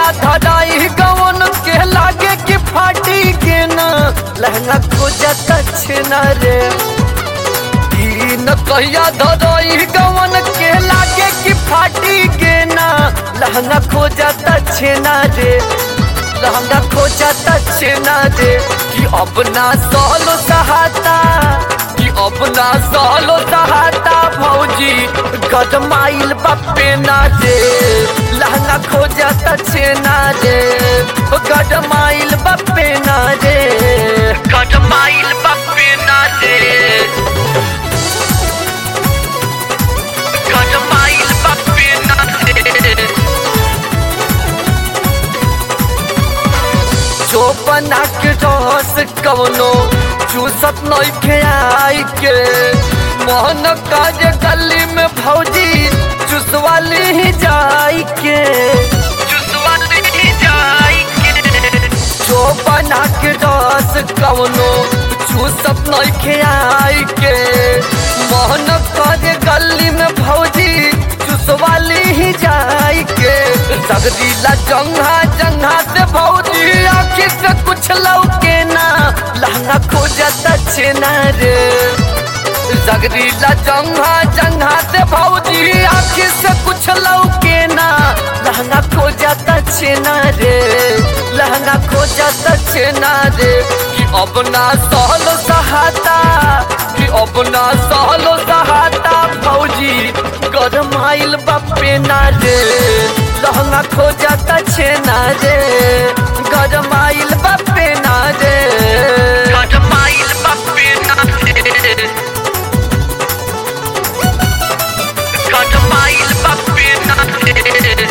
धराई गवन के लागे कि फाटी के ना लहंगा खोजत छेना रे तीन कहिया धराई गवन के लागे कि फाटी के ना लहंगा खोजत छेना रे लहंगा खोजत छेना रे कि अपना सालो सहाता कि अपना सालो सहाता भौजी गदमाइल बापे ना रे लहंगा खोजत छेना रे गदमाइल बापे ना रे गदमाइल बापे ना रे गदमाइल बापे ना रे चोपना के रस कवनो चूसत नइखे आई के मोहन काज गली में भौजी चुसवाली ही जाई के चुसवाली ही जाई के चोपना के रस कवनो चूसत नइखे आई के मोहन काज गली में भौजी चुसवाली ही जाई के सगरीला जंघा जंघा से भौजी आखिर से कुछ लौके ना लहंगा खोजत छेना रे सगरीला जंघा जंघा से भौजी आखिर से कुछ लौके ना लहंगा खोजत छेना रे लहंगा खोजत छेना रे कि अपना सहलो सहाता कि अपना सहलो सहाता भौजी गरमाइल बापे ना रे लहंगा खोजत छेना रे गरमाइल बापे ना रे गरमाइल बापे ना रे गरमाइल बापे ना रे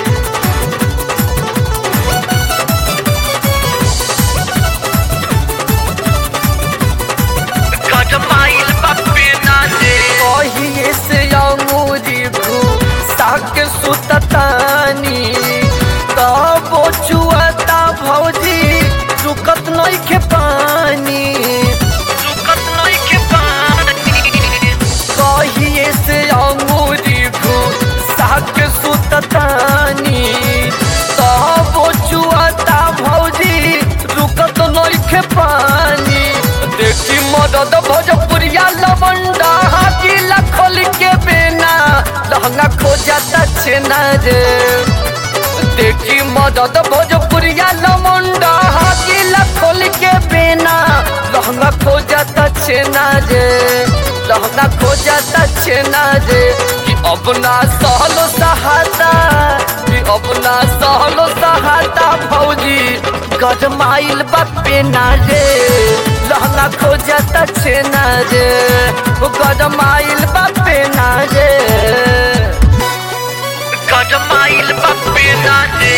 गजमाइल बापे ना दे कहिए से अंगूरी भू साक सुततानी तब चुअता भौजी रुकत नइखे पानी रुकत नइखे पानी कहिए से अंगूरी भू साक सुततानी तब चुअता भौजी रुकत नइखे पानी देखी मदद भोजपुरिया लवंडा हाकिला खोल के बेना लहंगा खोजता छेना रे देखी मदद भोजपुरिया लवंडा हाकिला खोल के बेना लहंगा खोजता छेना रे लहंगा खोजता छेना रे कि अपना सहलो सहाता कि अपना सहलो सहाता भौजी गजमाइल बापे ना रे लहंगा खोजता छेना रे गजमाइल बापे ना रे गजमाइल बापे ना रे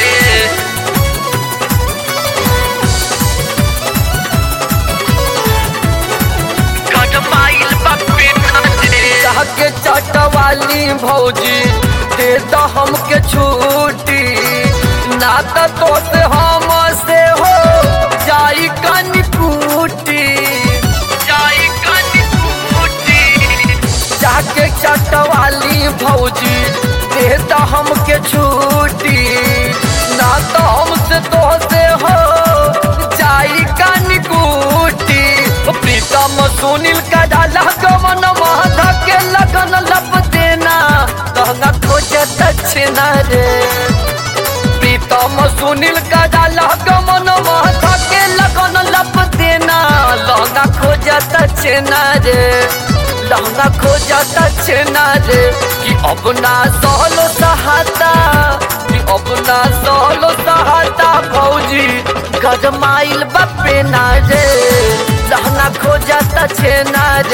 गजमाइल बापे ना रे के चटवाली भौजी दे द हमके छूटी ना त तो से हम से हो जाई कनी कूटी जाई कनी कूटी जाके चटवाली भौजी दे द हमके छूटी ना तो हमसे तो से हो जाई कनी कूटी प्रीतम सुनील का डाला गमन माधा के लगन लब देना लहंगा खोजत छेना रे प्रीतम सुनील का डाला गमन माधा के लगन लब देना लहंगा खोजत छेना रे लहंगा खोजत छेना रे कि अपना सहलो सहाता कि अपना सहलो सहाता भौजी गजमाइल बापे ना रे लहंगा खोजत छेना